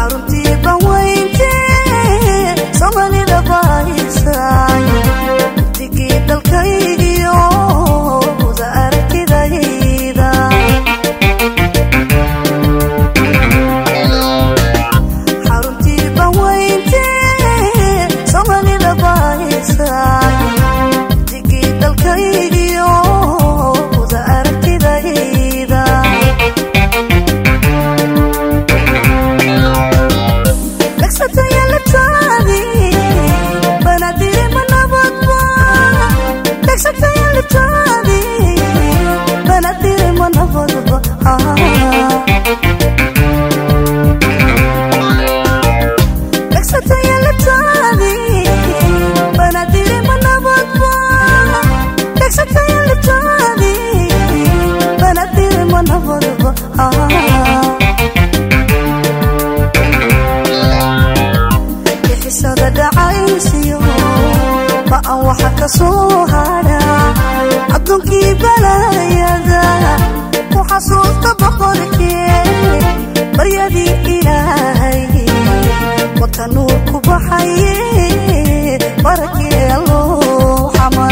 xaruntii banweynte soomaalida bahaysay digii dalkaygiyo wada aragtidayda xaruntii banweynte soomaalida bahaysay digii dalkaygiyo wada aragtidayda dhagsatayalataadi banadiri manabadba dhagsatayalataadi banadiri manabadba dhagsatayalataadi banadiri manabadba dhagsatayalataadi banadiri manabadba bixisada dhacaysiyo ba'an waxa ka soo hadha adduunkii balayada ku xasuusta boqorkee baryadii ilaahay wata nuur ku baxaye barakee alloo xamar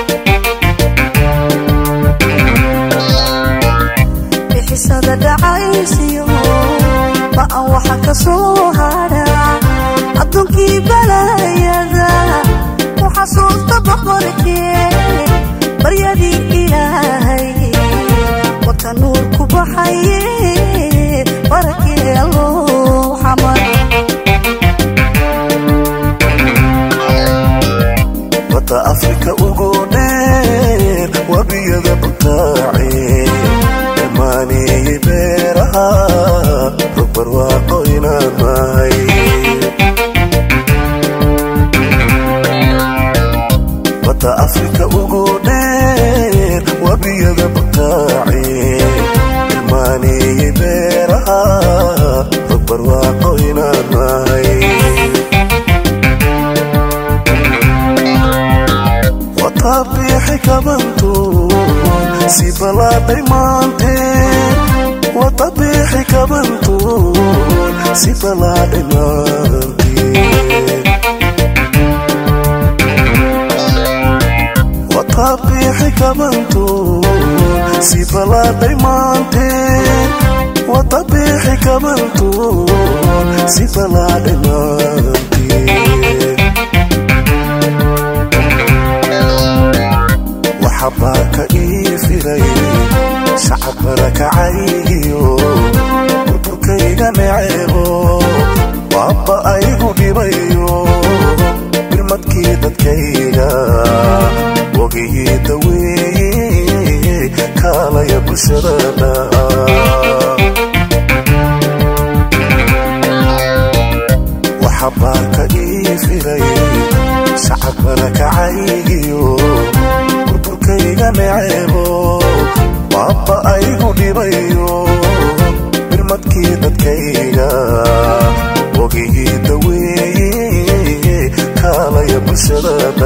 bixisada dhacaysiyo ba'an waxa ka soo hadha adduunkii balayada ku xasuusta boqorkee baryadii ilaahay wata nuur ku baxaye barakee alloo xamar badda afrika ugu dheer wabiyada butaace dhammaaniyey beeraha rog barwaaqo inaan mahay badda afrika ugu dheer wabiyada butaace dhammaaniyey beeraha rog barwaaqo inaan mahay watabiixi kabantu si balaaday maanteen watabiixi kabantu si balaaday maanteen watabiixi kabantu si balaaday maanteen watabiixi kabantu si balaaday maanteen waxabaaka ii firay sacab barakacaygiyo burburkayga neceebo waabba aygu dhibayo birmadkii dadkayga wogihii daweeye kaalaya bulshadana waxabaaka ii firay sacab barakacaygiyo burburkayga neceebo waabba aygu dhibayo birmadkii dadkayga wogihii daweeye kaalaya bulshadana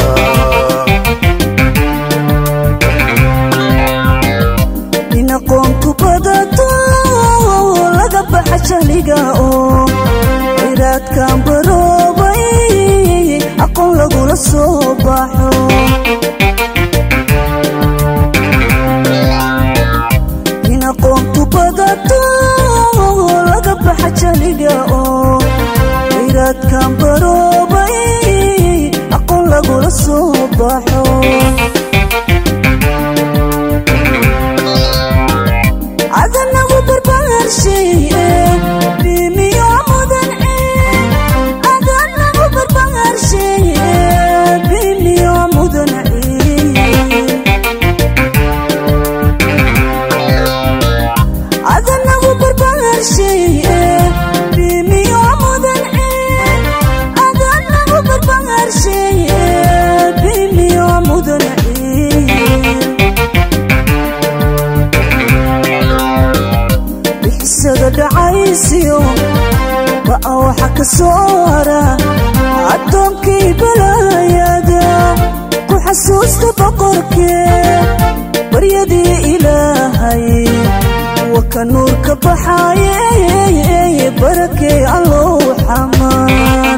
in aqoontu badato laga baxa jahliga oo khayraadkan baroobay aqoon lagula soo baxo in aqoontu badato laga baxa jahliga oo khayraadkan baroobay aqoon lagula soo baxo adanagu barbaarshaye bimiyo mudan adanagu barbaarshaye bimiyo mudan adanagu barbaarshaye bimiyo mudan adanagu barbaarshaye bimiyo mudan bixisada dhacaysiyo ba'a waxa ka soo hara addoonkii balayada ku xasuusta boqorkee baryadii ilaahay wa ka nuurka baxaye barake barakee allow xamaan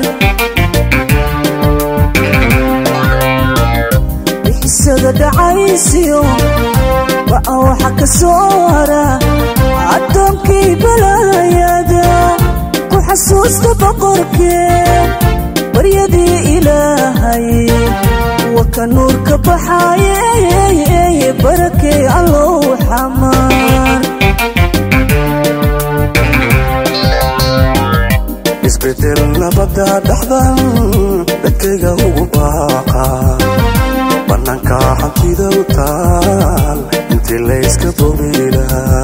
bixisada dhacaysiyo ba'a waxa ka soo hara addoonkii balaayada ku xasuusta boqorkee baryadii ilaahay wa ka nuurka baxaaye barakee allow xamaan isbedel nabada dhaxdan dadkayga ugu baaqa bannaanka hantida u taal intii layska bobilaha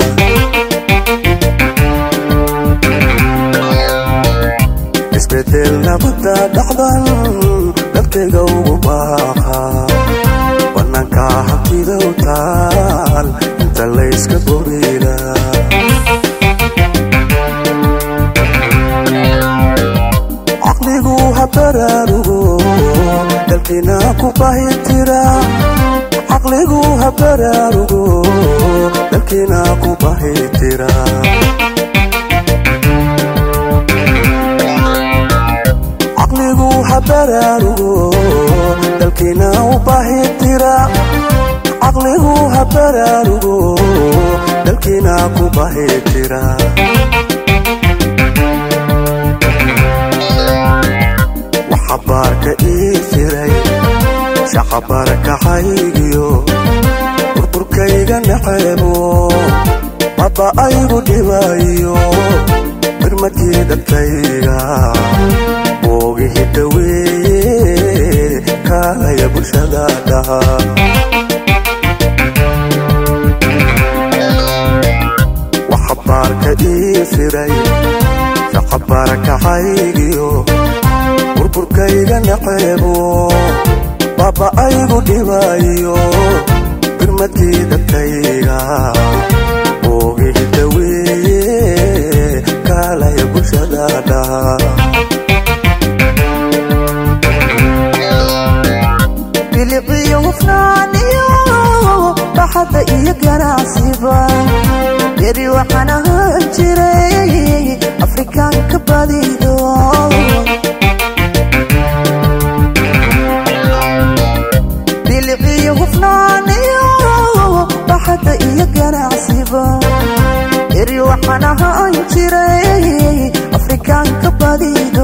isbedel nabada dhaxdan dadkayga ugu baaqa bannaanka hantida u taal inta layska bobilaha caqligu ha baraarugo dalkiina ku bahitira caqligu ha baraarugo dalkiina ku bahitira caqligu ha baraarugo dalkiina u bahitira caqligu ha baraarugo dalkiina ku bahitira xabaarka ii jiray shaqabarkahaygiyo burburkayga naceebo baba aygu dhibayo birmadkii dadkayga boogihi daweeye kaalaya bulshada dhaha waxabaarka ii jiray shaqabarkahaygiyo burburkayga naceebo baba aygu dhibayo birmadkii dadkayga boogihi daweeye kaalaya bulshada dhaha biliciyo hufnaaniyo baxadda iyo ganacsiba yari waxaan ahaan jiray afrikaanka badido biliciyo hufnaaniyo baxadda iyo ganacsiba yari waxaan ahaan jiray afrikaanka badido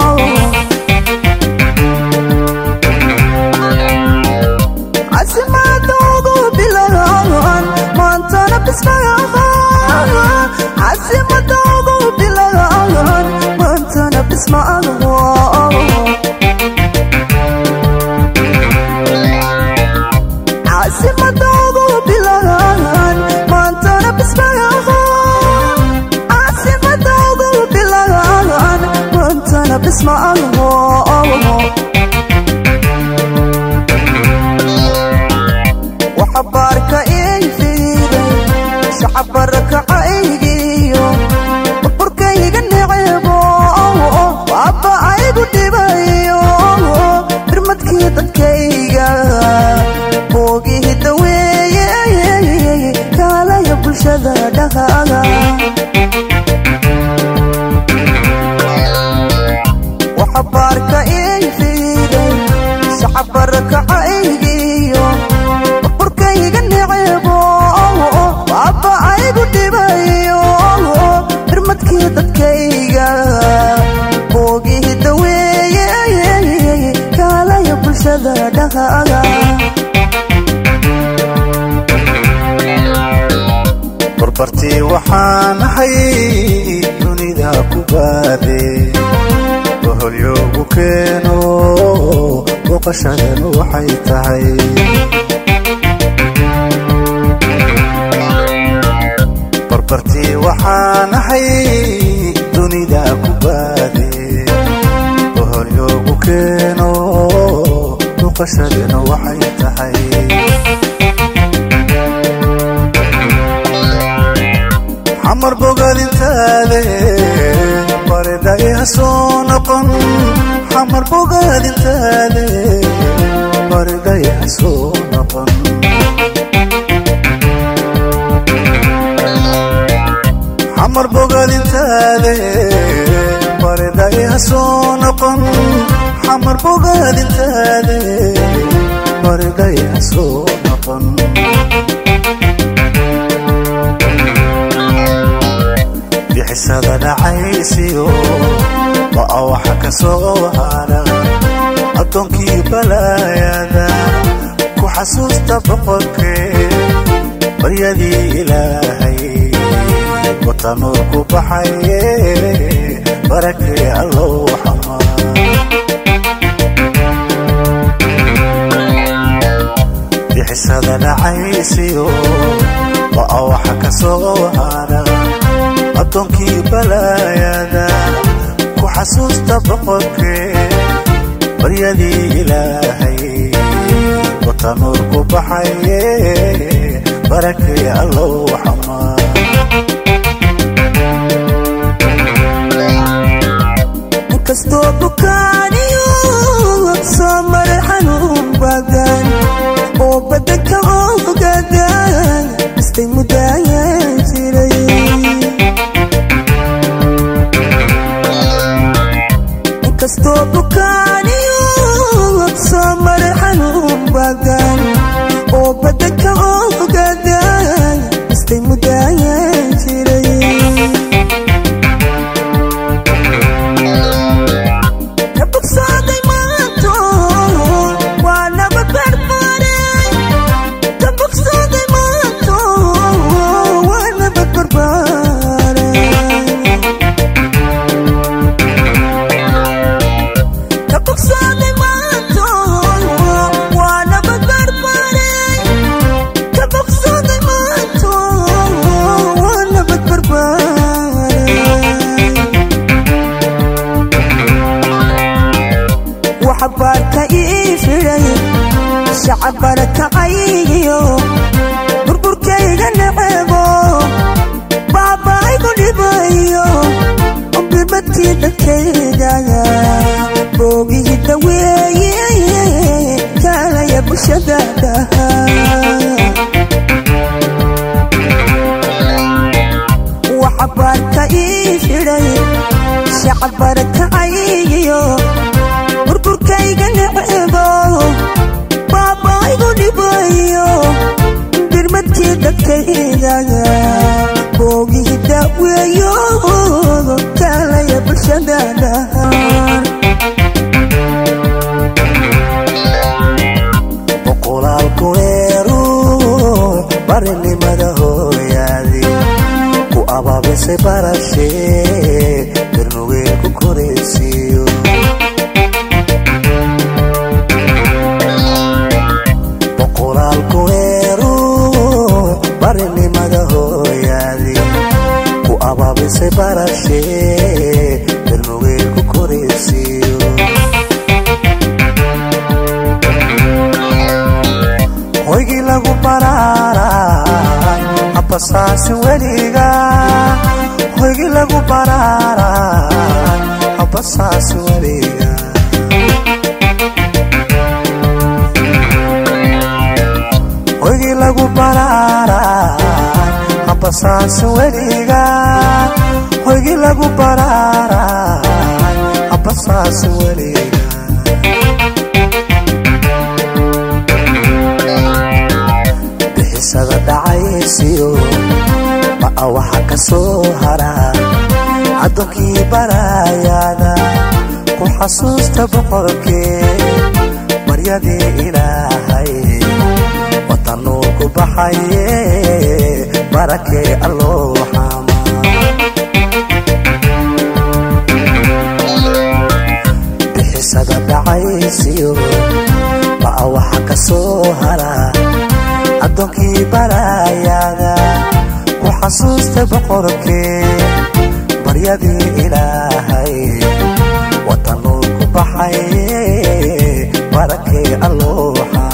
casimadoodu bilagaan maantana bismaagaan casimadoodu bilagaan maantana bismaagaan casimadoodu bilagaan maantana bismaagaan casimadoodu bilagaan maantana bismaagaan waxabaarka ii fiiday shacabarakacaygiyo burburkayga necebo baaba aygu dhibayo birmadkii dadkayga boogihi daweeye kaalaya bulshada dhaqaaga waxabaarka ii fiiday shacabarakacaygiyo burburkayga necebo baaba aygu dhibayo birmadkii dadkayga boogihi daweeye kaalaya bulshada dhaqaaga barbartii waxaan ahay dunida ku baade boholyoogu keeno booqashadanu waxay tahay barbartii waxaan ahay dunida ku baade boholyoogu keeno booqashadanu waxay tahay xamar bogaadintaade baridhae ha soo noqon xamar bogaadintaade baridhae ha soo noqon xamar bogaadintaade ha soo noqon xamar bogaadintaade bariday ha soo noqon bixisada dhacaysiyo waa waxa ka soo hara addoonkii balaayada ku xasuusta boqorkee baryadii ilaahay wata nuur ku baxaye barakee allow xamaa bixisada dhacaysiyo waa waxa ka soo hara addoonkii balaayada ku xasuusta boqorkee baryadii ilaahay wata nuur ku baxaye barakee allow xamaa inkastoo bukaaniyo soo maray xanuun badan oo badanka ogadan istay mudaayan jiray inkastoo bukaaniyo soo maray xanuun badan oo badanka ogadan istay mudaayan jiray ka bogsooday maanto waa nabad barbaaray ka bogsooday maanto waa nabad barbaaray ka bogsooday maanto waa nabad barbaaray ka bogsooday maanto waa nabad barbaaray waxa baarka ii fiday shacab barakacaygiyo burburkayga necebo baabaaygu dhibayo birmadkii dadkayga boogihii daweeye kaalaya bulshada dhaha waxa baarka ii fiday shacab barakacaygiyo burburkayga necebo baabaaygu dhibayo birmadkii dadkayga boogihii daaweeyo kaalaya bulshada dhahan boqolaal kuweeru barinimada hooyaadi ku abaabisay barashee darnugeen ku koraysiiyo boqolaal kuweeru barinimada hooyaadi ku abaabisay barashee darnugeen ku koraysiiyo hoygii lagu baraaray habbasaasi weliga hoygii lagu baraaray habbasaasi weliga hoygii lagu baraaray habbasaasi weliga hoygii lagu baraaray habbasaasi weliga bixisada dhacaysiyo ma'a waxa ka soo hara addoonkii baraayada ku xasuusta boqorkee baryadii ilaahay wata nuur ku baxaye barakee alloo xama bixisada dhacaysiyo ma'a waxa ka soo hara addoonkii baraayada ku xasuusta boqorkee baryadii ilaahay wata nuur ku baxaye barakee alloo xama